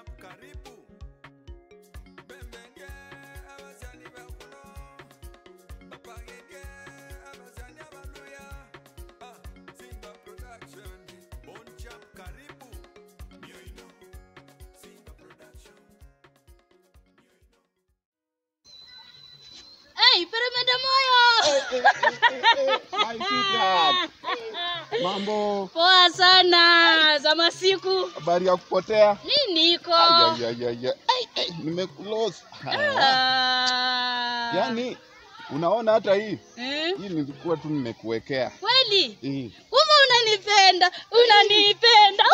chap karibu bembenge abasani bakuno bapagenge abasani abaluya ah, simba production bon chap karibu mioino simba production Hey, peremende moyo. My sweetheart. Mambo, Poa sana za masiku. habari ya kupotea? Mi niko. Ay, ay, ay, ay. Ay, ay, nimekulost. Ah. Yaani unaona hata hii Hmm? hii nilikuwa tu nimekuwekea Kweli? hii. Kumbe unanipenda, unanipenda.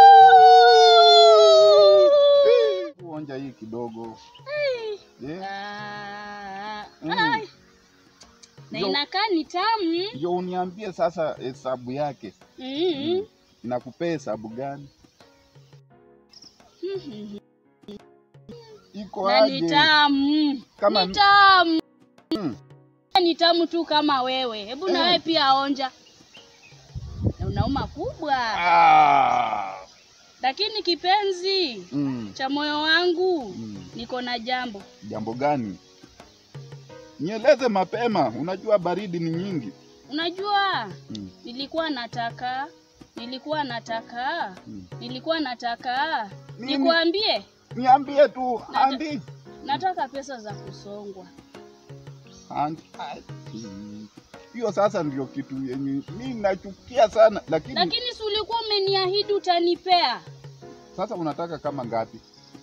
Onja hii kidogo. Eh, Ah. Mm. Ai. Na Yo. inakaa ni tamu. Ndio uniambie sasa hesabu yake. Mm. Nakupea hesabu gani? Iko Na ni aje? tamu. Kama- Ni tamu. Mm. Ni tamu tu kama wewe. Hebu na Eh. wewe pia onja. Na unauma kubwa. Ah. Lakini kipenzi Mm. cha moyo wangu, Mm. niko na jambo. Jambo gani? Nieleze mapema, unajua baridi ni nyingi. Unajua, Mm. nilikuwa nataka nilikuwa nataka Mm. nilikuwa nataka Nini? nikuambie, Niambie tu, Nata- andi. nataka pesa za kusongwa. Andi. Ai, mm. Hiyo sasa ndio kitu yenye mi nachukia sana, lakini Lakini si ulikuwa umeniahidi utanipea? sasa unataka kama ngapi?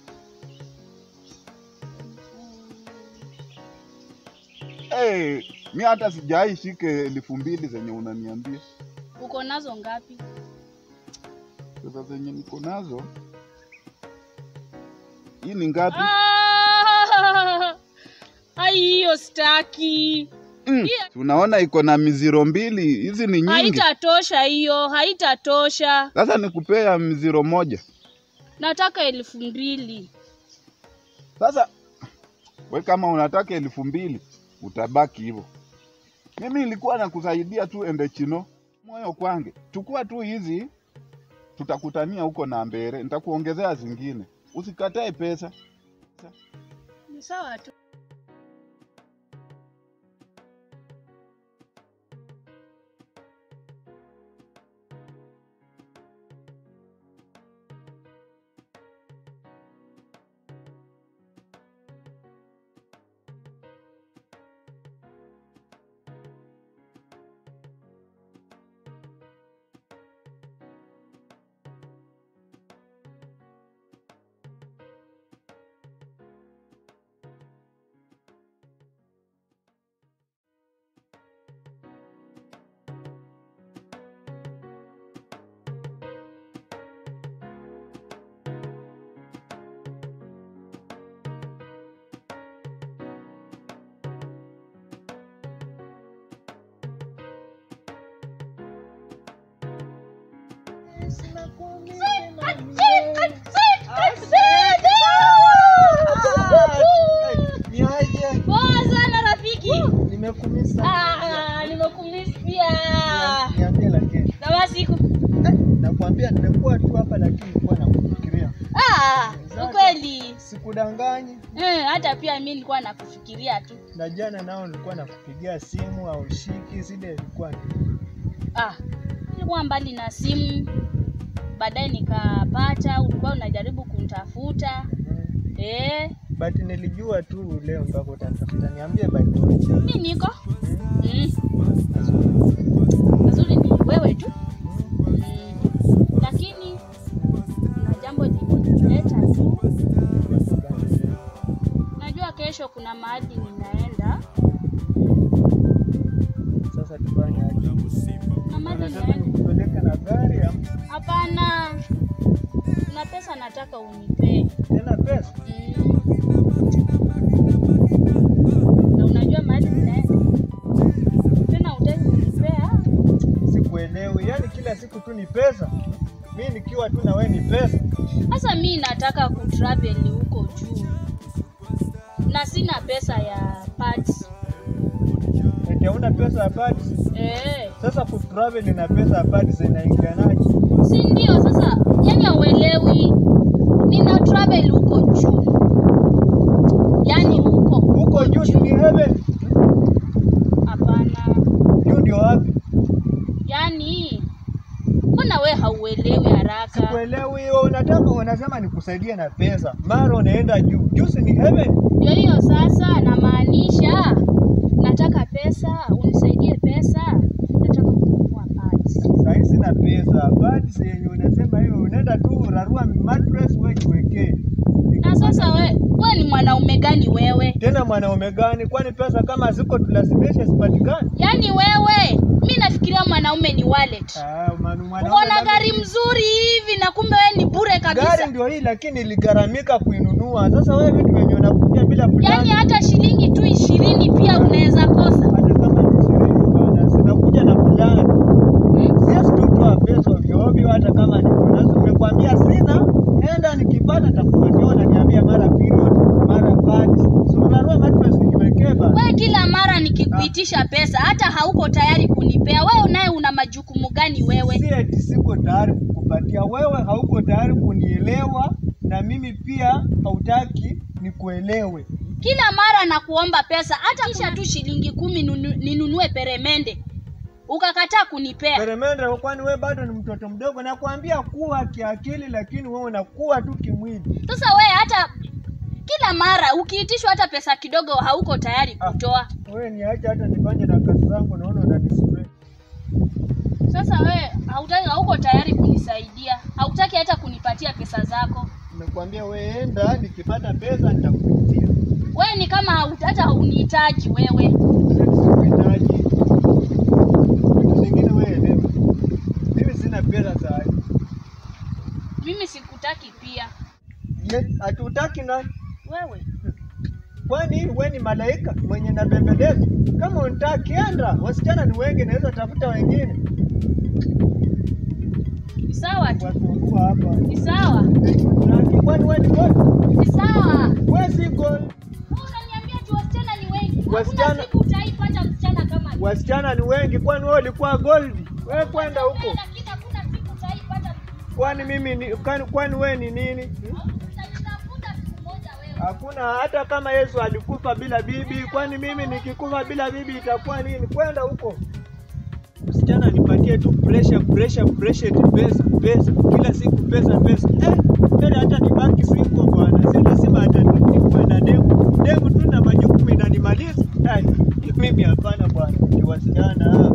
Hey, mi hata sijai shike elfu mbili zenye unaniambia. Uko nazo ngapi? Pesa zenye niko nazo hii ni ngapi? Ah! Ai, hiyo staki. Mm. hiyo- Unaona iko na miziro mbili, hizi ni nyingi. Haitatosha hiyo, haitatosha. Sasa nikupea mziro moja. Nataka elfu mbili. Sasa we kama unataka elfu mbili utabaki hivyo. Mimi nilikuwa nakusaidia tu ende chino moyo kwange, chukua tu hizi, tutakutania huko na mbere, nitakuongezea zingine, usikatae pesa. Ni sawa tu. Niaje? Poa sana rafiki. Nimekumisa. Ah, nimekumisia. Niambie lakini. Na masiku. Nakwambia nimekuwa tu hapa lakini nilikuwa nakufikiria. Ah, ukweli. Sikudanganyi. Eh, hata pia mimi nilikuwa nakufikiria tu. Na jana nao nilikuwa nakupigia simu au shiki zile ilikuwa ni. Ah, nilikuwa mbali na simu. Baadaye nikapata, ulikuwa unajaribu kunitafuta. Eh, But nilijua tu leo mpaka utanitafuta. Niambie by the way. mimi niko. Mm. Nzuri ni wewe tu. Mm. Lakini kuna jambo limenileta tu. Najua kesho kuna mahali ninaenda. Sasa tufanye aje? Kuna mahali Unataka ninaenda. nikupeleke na gari ama Hapana. Kuna pesa nataka unipee. tena pesa? Mm. Na unajua mahali ninaenda. Tena hutaki kunipea. Sikuelewi. Yaani kila siku tu ni pesa. Mi nikiwa tu na wewe ni pesa. Sasa mi nataka kutravel huko juu na sina pesa ya parts. Eti hauna pesa ya padi. Eh, Sasa kutravel na pesa ya padi zinaingianaje? si ndio? Sasa yani hauelewi, nina travel kutravel huko juu, yaani huko Huko juu si ni heaven. hapana, Juu ndio wapi? yaani mbona we hauelewi haraka? Sikuelewi hiyo. Unataka unasema nikusaidie na pesa, mara unaenda juu. Juu si ni heaven. Ndio hiyo sasa, namaanisha nataka pesa, unisaidie pesa, nataka kununua pads. Sasa sina pesa. Basi yenye unasema hiyo unaenda tu urarua mattress wewe jiwekee. Na sasa we, we ni mwanaume gani wewe? Tena mwanaume gani? Kwani pesa kama ziko tulazimisha zipatikane? Yaani wewe, mi nafikiria mwanaume ni wallet. Ah, manu- mwanaume Uko na labda- gari mzuri hivi na kumbe wewe ni bure Gari kabisa. ndio hii lakini iligharamika kuinunua. Sasa wewe vitu vyenye unakuja bila Yaani plani. hata shilingi tu ishirini pia unaweza kosa. Hata kama ni ishirini bana, zinakuja na plani. Hmm? Siwezi tu toa pesa ovyo ovyo, hata kama niko nazo. Nimekwambia sina, enda nikipata nitakupatia. Unaniambia mara period, mara pads. Si unarua mattress nijiwekee bana. Wewe kila mara nikikuitisha pesa hata hauko tayari kunipea. Wewe naye una majukumu gani wewe? Si eti siko tayari kukupatia. Wewe hauko tayari kunielewa na mimi pia hautaki nikuelewe. Kila mara nakuomba pesa hata kisha tu shilingi kumi nunu- ninunue peremende. Ukakataa kunipea. Peremende, kwani wewe bado ni mtoto mdogo? Nakwambia kuwa kiakili, lakini wewe unakuwa tu kimwili. Sasa wewe hata kila mara ukiitishwa hata pesa kidogo hauko tayari kutoa. Wewe niache hata nifanye na kazi zangu, naona unanisubiri. Sasa wewe hautaki, hauko tayari kunisaidia, hautaki hata kunipatia pesa zako. Nimekwambia wewe enda, nikipata pesa nitakupatia. Wewe ni kama haut- hata haunihitaji wewe. Sikuhitaji vitu zingine, wewe elewa. Mimi sina pesa saa hii. Mimi sikutaki pia Ye, hatutaki na wewe. kwani wewe ni malaika mwenye nabembeleza? Kama unitaki enda, wasichana ni wengi, naweza tafuta wengine Ni sawa tu, wasumbua hapa. ni sawa, Unitaki, Kwani wewe ni gold? ni sawa. Wewe si gold. Wewe unaniambia tu wasichana ni wengi. Hakuna Wasichana- siku utaipata msichana kama mimi. Wasichana ni wengi, kwani wewe ulikuwa gold? Wewe kwenda huko. Lakini hakuna siku utaipata. Kwani mimi ni kwani, kwani wewe ni nini? Hmm? Utanitafuta siku moja wewe. Hakuna hata kama Yesu alikufa bila bibi, kwani mimi nikikufa bila bibi itakuwa nini? Kwenda huko. Msichana nipatie tu pressure pressure pressure eti pesa pesa kila siku pesa pesa. Eh, mbele hata nibaki single bwana. Si lazima hata nikuwe na demu. Demu tu na majukumu inanimaliza. Ai, mimi hapana bwana. Ni wasichana.